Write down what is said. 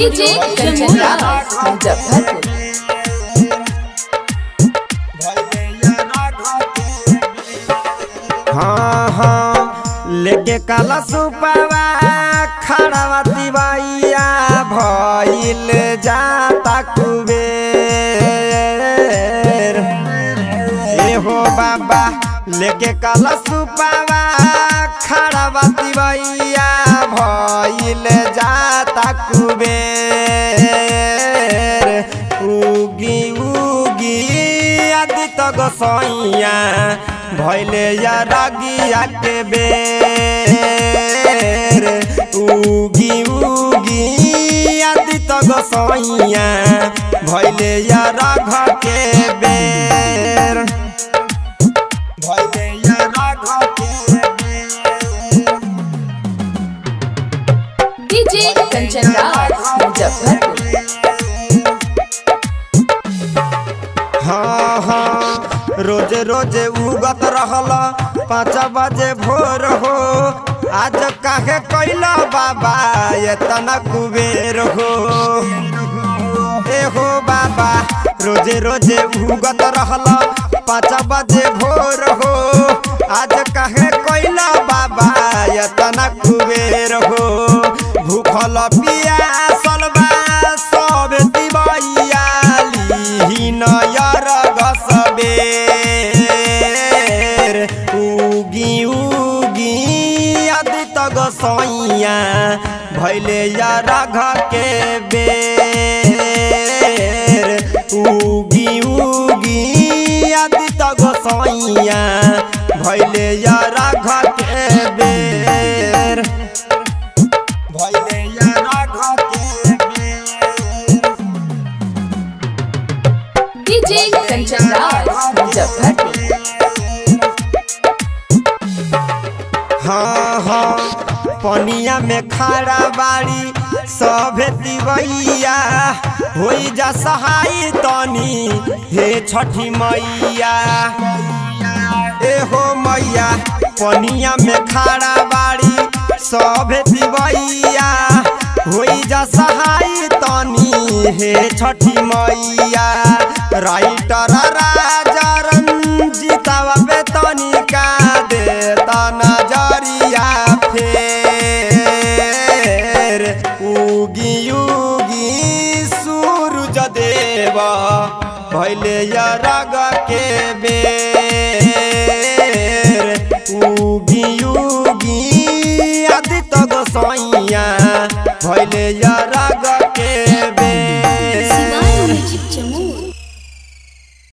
DJ Kanchan राज मुजफ्फरपुर हाँ हाँ लेके काला सुपावा खड़ावा दिवाइया भइल जाता कुबेर ए हो बाबा लेके काला सुपावा खड़ावा दिवाइया भइल जाता कुबेर उगी उगी आदित गोसैया भैले या रागिया के बेर उगी उगी आदित गोसैया भैले या राघ के बेर भैले या राघ के बेर डीजे कंचन राज मुजफ्फरपुर हाँ हाँ रोज रोज उगत रहल पाँच बजे भोर हो आज काहे कैला बाबा एतना कुबेर हो ए हो बाबा रोजे रोजे उगत रहल पाँच बजे भोर हो आज काहे कैला बाबा एतना कुबेर हो भूखल पियासल बा सब दिवैया लिहिन यर गसबेर उगी उगी आदित गोसैया भैले या राघ के बेर उगी उगी आदित गोसैया भैले या राघ के बेर भैले या राघ के बेर डीजे कंचन राज मुजफ्फरपुर हाँ हाँ पनिया में खड़ा बाड़ी सभे दिवैया होई जा सहाय तनी हे छठी मैया ए हो मैया पनिया में खड़ा बाड़ी सभे दिवैया होई जा सहाय तनी हे छठी मैया राइटर राजा रंजीतावा बेतनी का देता नजरिया फेर उगी उगी सूरज देव भैले या राग के बेर उगी उगी आदित्य गोसैया भैले या